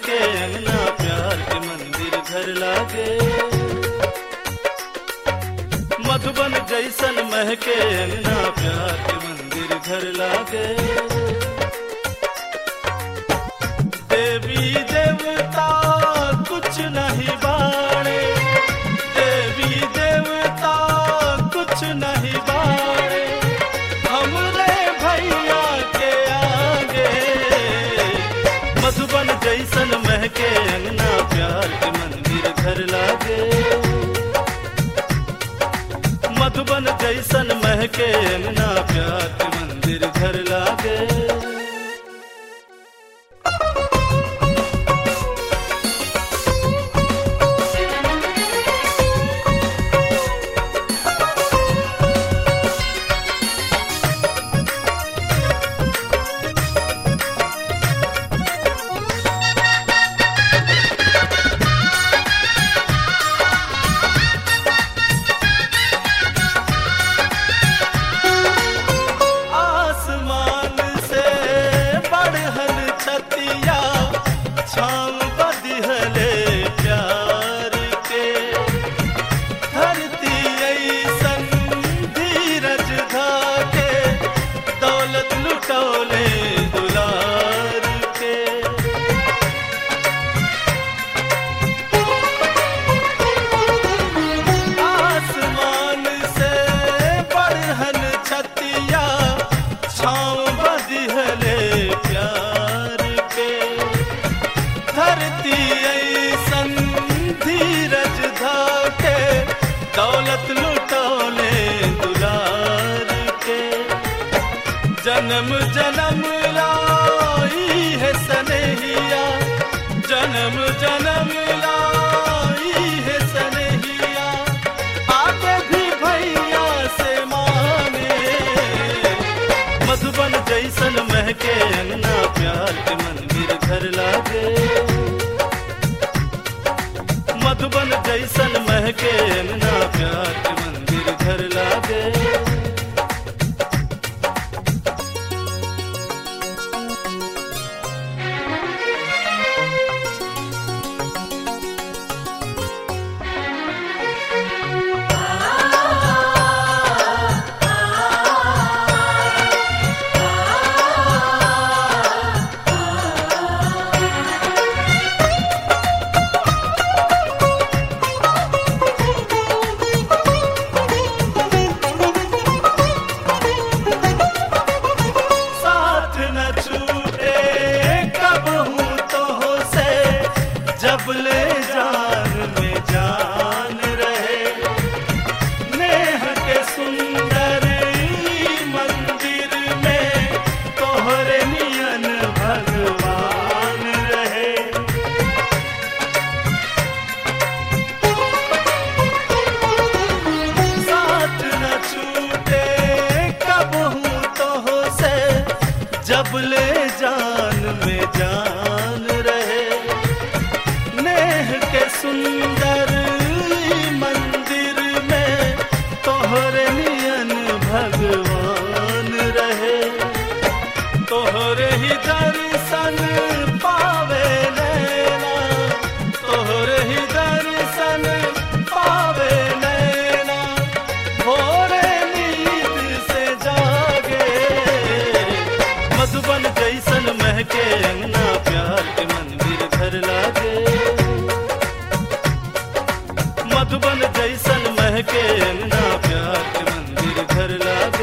महके अंगना प्यार के मंदिर घर लागे मधुबन जैसन महके अंगना प्यार के मंदिर घर लागे देवी देवता कुछ नहीं बाणे देवी देवता कुछ नहीं बाणे हमरे भैया के आगे मधुबन जैसन महके अंगना प्यार के मंदिर घर लागे मधुबन जैसन महके अंगना प्यार के मंदिर घर लागे आसमान से बढ़हन छतिया छाम बदिहले प्यार के धरती ऐसन धीरज धाके दौलत लुटौले दुलार के आसमान से बढ़हन छतिया छाँव बदिहले प्यार के धरती ऐसन धीरज धाके दौलत लुटौले दुलार के जन्म जन्म लाई है सनहिया जन्म जन्म लाई है सनहिया आगे भी भैया से माने मधुबन जैसन महके अंगना प्यार के मंदिर घर लागे मधुबन जैसन महके अंगना प्यार के मंदिर घर लागे साथ न छूटे कब हूँ तो से जब ले जान में जान रहे नेह के सुंदर ई मंदिर में तोहरे नियन भगवान रहे साथ न छूटे कब हूँ तो से जब ले जान में जान रहे नेह के सुंदर ई मंदिर में तोहरे नियन भगवान रहे तोहरे ही दर्शन पावे नैना तोहरे ही दर्शन पावे नैना भोरे नींद से जागे मधुबन जैसन महके अंगना प्यार के मंदिर घर लागे मधुबन जैसन महके अंगना प्यार के मंदिर घर लागे